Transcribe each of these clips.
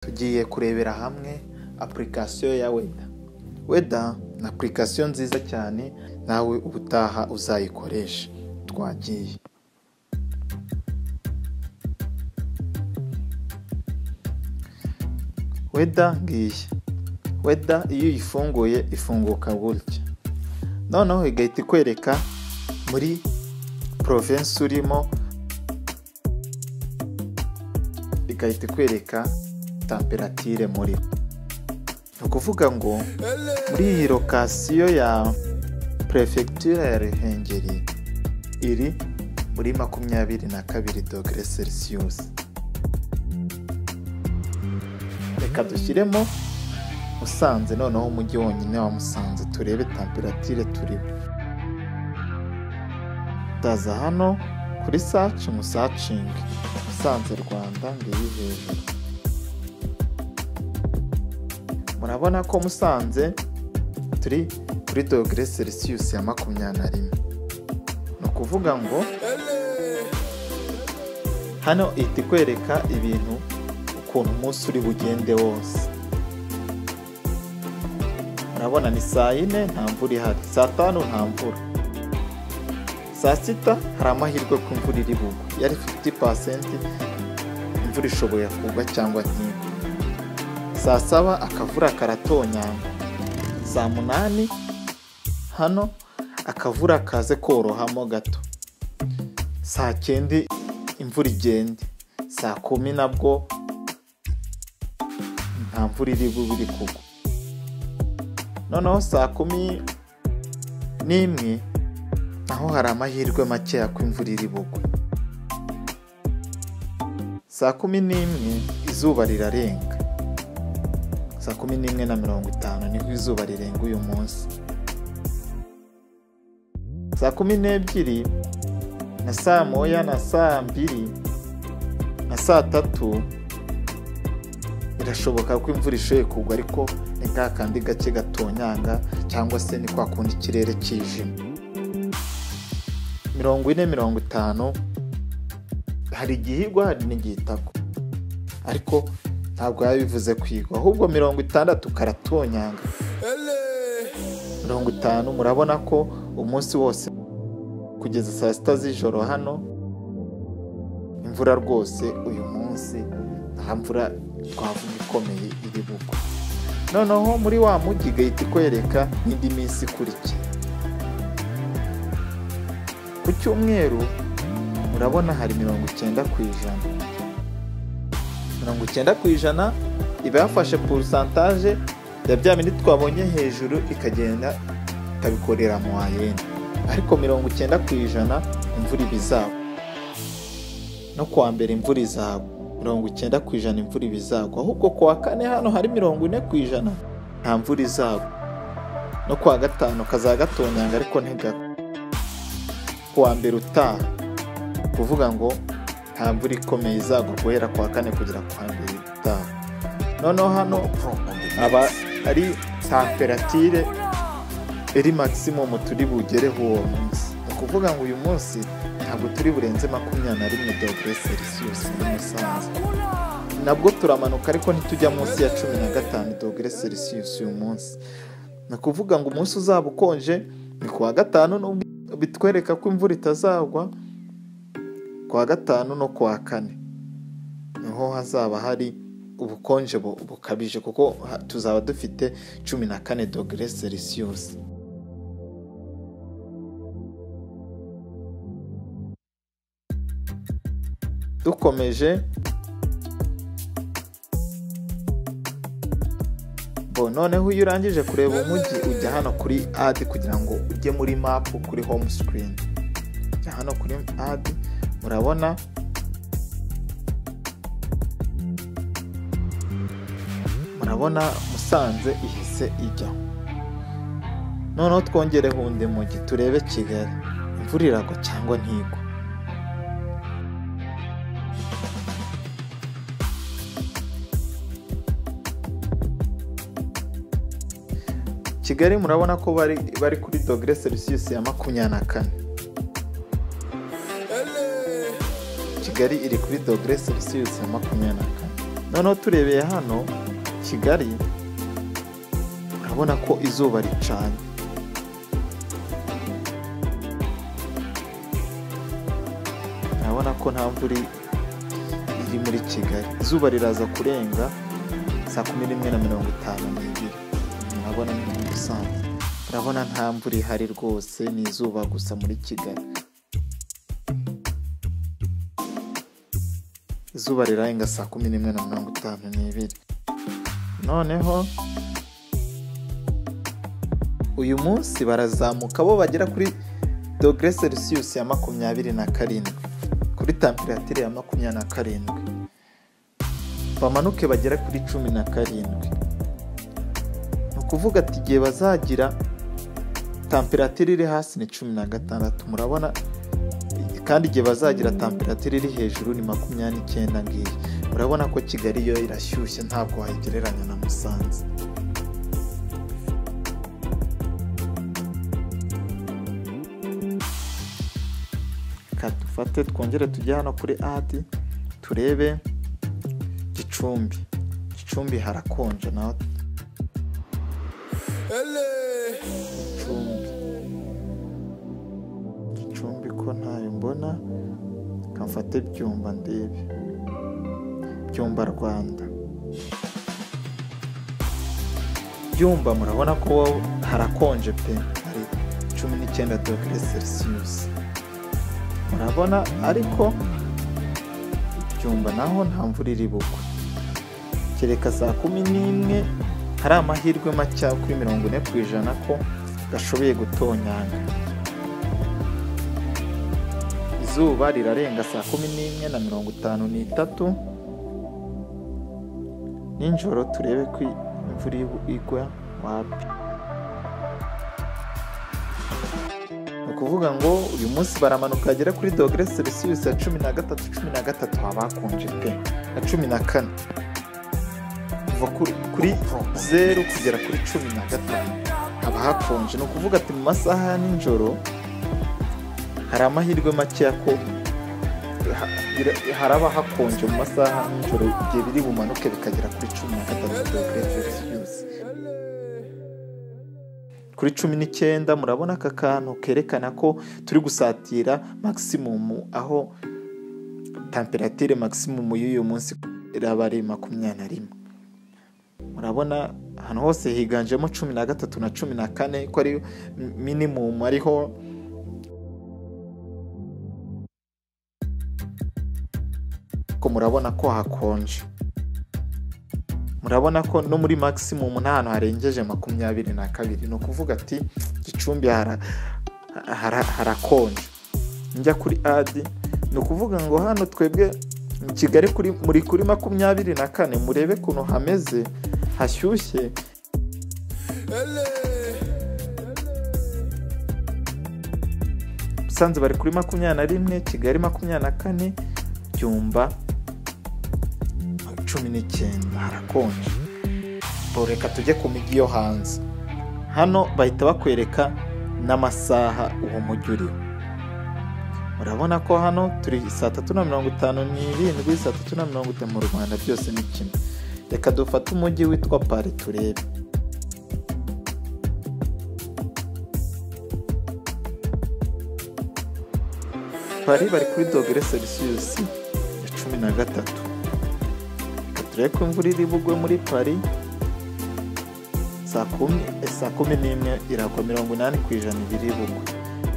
tugiye kurebera hamwe apurikasiyo ya weda weda ni apurikasiyo nziza cyane nawe ubutaha uzayikoresha twagiye weda ngiyi weda iyo uyifunguye ifunguka gutya noneho igahita ikwereka muri porovensi urimo igahita ikwereka tamperatire muri ni ukuvuga ngo muri iyi lokasiyo ya perefegitura ya ruhengeri iri muri makumyabiri na kabiri dogere selisiyusi reka dushyiremo musanze noneho umujyi wonyine wa musanze turebe tamperatire turimo ndaza hano kuri saci musacingi musanze rwanda ngiyi hejuru murabona ko musanze turi kuri dogere selisiyusi ya makumyabiri na rimwe ni ukuvuga ngo hano ihita ikwereka ibintu ukuntu umunsi uri bugende wose urabona ni saa yine nta mvura ihari saa tanu nta mvura saa sita hari amahirwe ko imvura iri bugwe yari fifiti pasenti imvura ishoboye kugwa cyangwa ntigwe saa saba akavura karatonyanga saa munani hano akavura kaze korohamo gato saa cyenda imvura igende saa kumi nabwo nta mvura iri bube iri kugwa noneho saa kumi n'imwe naho hari amahirwe makeya ko imvura iri bugwe saa kumi n'imwe izuba rirarenga saa kumi n'imwe na mirongo itanu niho izuba rirenga uyu munsi saa kumi n'ebyiri na saa moya na saa mbiri na saa tatu birashoboka ko imvura ishoboye kugwa ariko ni ka kandi gake gatonyanga cyangwa se ni kwa kundi ikirere kijimye mirongo ine mirongo itanu hari igihe igwa hari n'igihe itagwa ariko ntabwo biba bivuze kwigwa ahubwo mirongo itandatu karatonyanga mirongo itanu murabona ko umunsi wose kugeza saa sita z'ijoro hano imvura rwose uyu munsi nta mvura twavuga ikomeye iri bugwe noneho muri wa mujyi igahita ikwereka n'indi minsi ikurikiye ku cyumweru urabona hari mirongo icyenda ku ijana mirongo icyenda ku ijana iba yafashe porosantaje ya bya bintu twabonye hejuru ikagenda ikabikorera mu wayeni ariko mirongo icyenda ku ijana imvura iba izagwa no kuwa mbere imvura izagwa mirongo icyenda ku ijana imvura iba izagwa ahubwo ku wa kane hano hari mirongo ine ku ijana nta mvura izagwa no ku wa gatanu kazagatonyanga ariko ntigakwe ku wa mbere utaha kuvuga ngo nta mvura ikomeye izagwa guhera ku wa kane kugera ku wa mbere utaha noneho hano aba ari tamperatire iri magisimumu turi bugereho uwo munsi ni ukuvuga ngo uyu munsi ntabwo turi burenze makumyabiri na rimwe dogere selisiyusi muri musanze nabwo turamanuka ariko ntitujya munsi ya cumi na gatanu dogere selisiyusi uyu munsi ni ukuvuga ngo umunsi uzaba ukonje ni ku wa gatanu n'ubwo bitwereka ko imvura itazagwa ku wa gatanu no ku wa kane niho hazaba hari ubukonje bu- bukabije kuko ha- tuzaba dufite cumi na kane dogere selisiyusi dukomeje bo noneho iyo urangije kureba umujyi ujya hano kuri adi kugira ngo ujye muri mapu kuri home sikirini ujya hano kuri adi urabona murabona musanze ihise ijya noneho twongereho undi mujyi turebe kigali imvura iragwa cyangwa ntigwa kigali murabona ko bari bari kuri dogere selisiyusi ya makumyabiri na kane kigali iri kuri dogere selisiyusi ya makumyabiri na kane noneho turebeye hano kigali urabona ko izuba ricanye urabona ko nta mvura iri muri kigali izuba riraza kurenga saa kumi n'imwe na mirongo itanu n'ibiri urabona ni muri musanze urabona nta mvura ihari rwose ni izuba gusa muri kigali izuba rirarenga saa kumi n'imwe na mirongo itanu n'ibiri noneho uyu munsi barazamuka bo bagera kuri dogere selisiyusi ya makumyabiri na karindwi kuri tamperatire ya makumyabiri na karindwi bamanuke bagera kuri cumi na karindwi ni ukuvuga ati igihe bazagira tamperatire iri hasi ni cumi na gatandatu murabona kandi igihe bazagira tamperatire iri hejuru ni makumyabiri n'icyenda ngiyi urabona ko kigali yo irashyushye ntabwo wayigereranya na musanze reka dufate twongere tujye hano kuri adi turebe gicumbi gicumbi harakonje naho gicumbi gicumbi ko ntayo mbona reka mfate byumba ndebe byumba rwanda byumba murabona ko harakonje pe hari cumi n'icyenda dogere selisiyusi murabona ariko byumba naho nta mvura iri bugwe kereka saa kumi n'imwe hari amahirwe make kuri mirongo ine ku ijana ko gashoboye gutonyanga izuba rirarenga saa kumi n'imwe na mirongo itanu n'itatu nijoro turebe ko imvura igwa wapi ni ukuvuga ngo uyu munsi baramanuka bagera kuri dogere selisiyusi ya cumi na gatatu cumi na gatatu haba hakonje pe na cumi na kane kuva kuri- kuri zeru kugera kuri cumi na gatanu haba hakonje ni ukuvuga ati mu masaha ya nijoro hari amahirwe makeya ko ha- bira- haraba hakonje mu masaha y'ijoro igihe biri bumanuke bikagera kuri cumi na gatandatu dogere selisiyusi kuri cumi n'icyenda murabona aka kantu kerekana ko turi gusatira magisimumu aho tamperatire magisimumu y'uyu munsi iraba ari makumyabiri na rimwe murabona ahantu hose higanjemo cumi na gatatu na cumi na kane ko ari minimumu ariho ko murabona ko hakonje murabona ko no muri maximum nta hantu harengeje makumyabiri na kabiri ni ukuvuga ati gicumbi hara- hara- harakonje njya kuri adi ni ukuvuga ngo hano twebwe mu kigali kuri muri kuri makumyabiri na kane murebe ukuntu hameze hashyushye musanze bari kuri makumyabiri na rimwe kigali makumyabiri na kane byumba cumi n'icyenda harakonje Bo, reka tujye ku mijyi yo hanze hano bahita bakwereka n'amasaha uwo mujyi uriho murabona ko hano turi saa tatu na mirongo itanu n'irindwi saa tatu na mirongo itanu mu rwanda byose ni kimwe reka dufate umujyi witwa pari turebe pari bari kuri dogere selisiyusi ya cumi na gatatu Reka turebe ko imvura iri bugwe muri pari saa kumi eh, saa kumi n'imwe iragwa mirongo inani ku ijana ibiri bugwe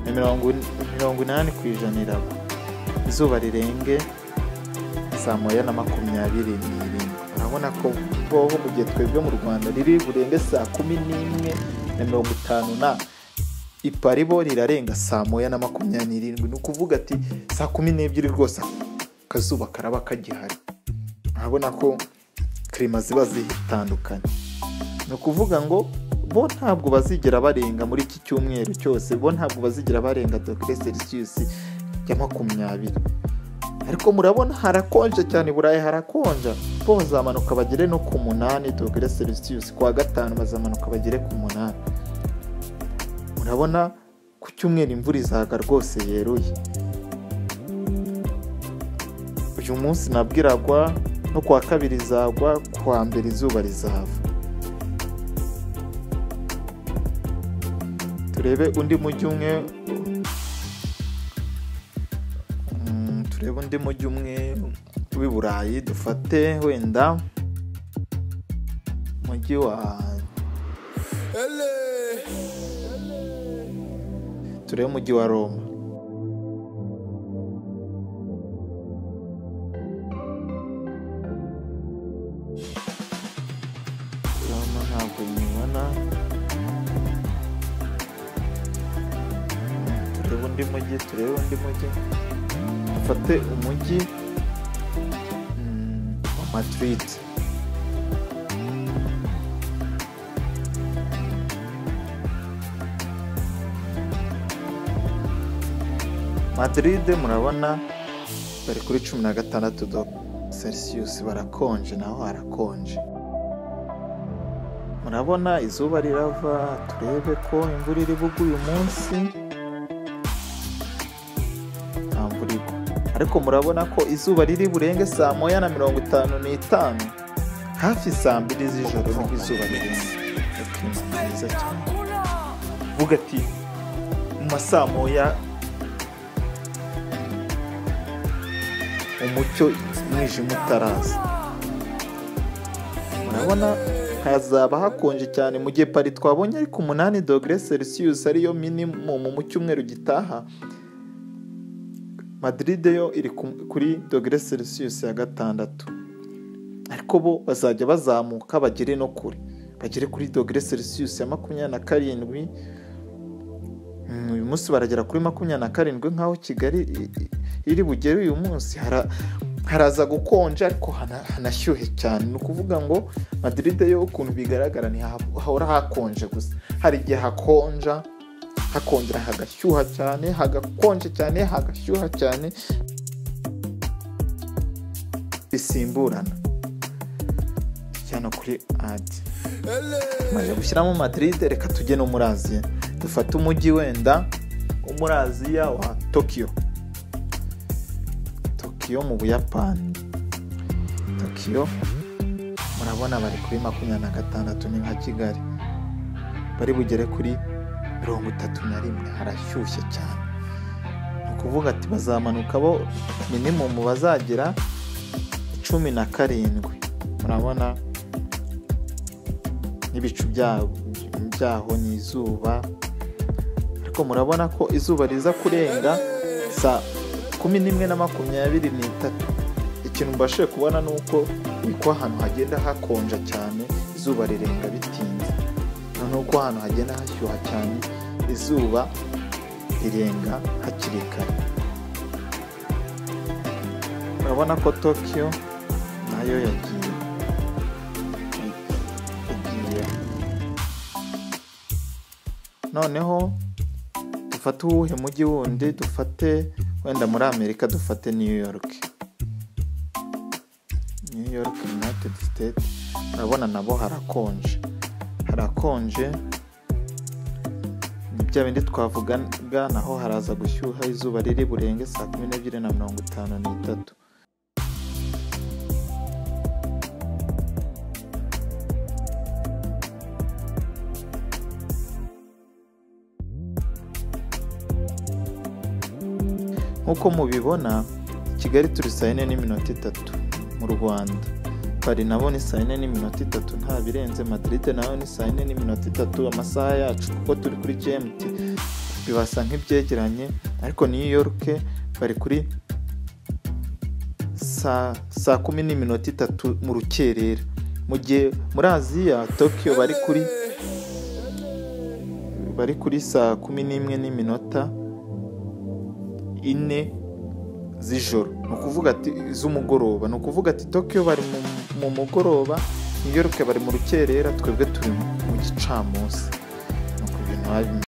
na mirongo in- mirongo inani ku ijana iragwa izuba rirenge saa moya na makumyabiri n'irindwi urabona ko boho mu gihe twebwe mu rwanda riri burenge saa kumi n'imwe na mirongo itanu na ipari bo rirarenga saa moya na makumyabiri n'irindwi ni ukuvuga ati saa kumi n'ebyiri rwose akazuba karaba kagihari urabona ko kirima ziba zitandukanye ni ukuvuga ngo bo ntabwo bazigera barenga muri iki cyumweru cyose bo ntabwo bazigera barenga dogere selisiyusi ya makumyabiri ariko murabona harakonje cyane i burayi harakonja bo bazamanuka bagere no ku munani dogere selisiyusi ku wa gatanu bazamanuka bagere ku munani murabona ku cyumweru imvura izaga rwose yeruye uyu munsi nabwo iragwa no kuwa kabiri izagwa kuwa mbere izuba rizava turebe undi mujyi umwe Mm, turebe undi mujyi umwe w'i burayi dufate wenda umujyi wa turebe umujyi wa roma roma ntabwo nyibona Mm, turebe undi mujyi turebe undi mujyi dufate umujyi mm, wa madrid madrid murabona bari kuri cumi na gatandatu do celsius barakonje naho harakonje murabona izuba rirava turebe ko imvura iri bugwe uyu munsi nta mvura igwa ariko murabona ko izuba riri burenge saa moya na mirongo itanu n'itanu hafi saa mbiri z'ijoro nibwo izuba rirenga ikirimo mwiza cyane uvuga ati mu masaa moya umucyo umwijima utaraza murabona hazaba hakonje cyane mu gihe pari twabonye ariko umunani dogere celsius ariyo minimumu mu cyumweru gitaha madrid yo iri ku- kuri dogere celsius ya gatandatu ariko bo bazajya bazamuka bagere no kure bagere kuri dogere celsius ya makumyabiri na karindwi Mm, uyu munsi baragera kuri makumyabiri na karindwi nk'aho kigali i- i- iri bugere uyu munsi hara- haraza gukonja ariko hana- hanashyuhe cyane ni ukuvuga ngo madrid yo ukuntu bigaragara ni ha- hahora hakonje gusa hari igihe hakonja hakongera hagashyuha cyane hagakonje cyane hagashyuha cyane bisimburana cyane kuri adi tumaze gushyiramo madrid reka tujye no muri aziya dufate umujyi wenda wo muri aziya wa tokiyo tokiyo mu buyapani tokiyo murabona bari kuri makumyabiri na gatandatu ni nka kigali bari bugere kuri mirongo itatu na rimwe harashyushye cyane ni ukuvuga ati bazamanuka bo minimumu bazagera cumi na karindwi murabona n'ibicu bya- byaho ni izuba ariko murabona ko izuba riza kurenga saa kumi n'imwe na makumyabiri n'itatu ikintu mbashije kubona ni uko niko ahantu hagenda hakonja cyane izuba rirenga bitinze noneho uko ahantu hagenda hashyuha cyane izuba rirenga hakiri kare murabona ko tokiyo nayo yagiye yagiye noneho dufate uwuhe mujyi wundi dufate wenda muri amerika dufate new york new york united state urabona nabo harakonje harakonje ni bya bindi twavugaga naho haraza gushyuha izuba riri burenge saa kumi n'ebyiri na mirongo itanu n'itatu nk'uko mubibona kigali turi saa yine n'iminota itatu mu rwanda pari nabo ni saa yine n'iminota itatu nta birenze madiride nayo ni saa yine n'iminota itatu amasaha yacu kuko turi kuri gmt bibasa nk'ibyegeranye ariko new york bari kuri saa saa kumi n'iminota itatu mu rukerera mu gihe muri aziya tokiyo bari kuri bari kuri saa kumi n'imwe n'iminota ine z'ijoro ni ukuvuga ati z'umugoroba ni ukuvuga ati tokiyo bari mu- mu mugoroba New York bari mu rukerera twebwe turi mu gicamunsi ni uko ibintu biba bimeze.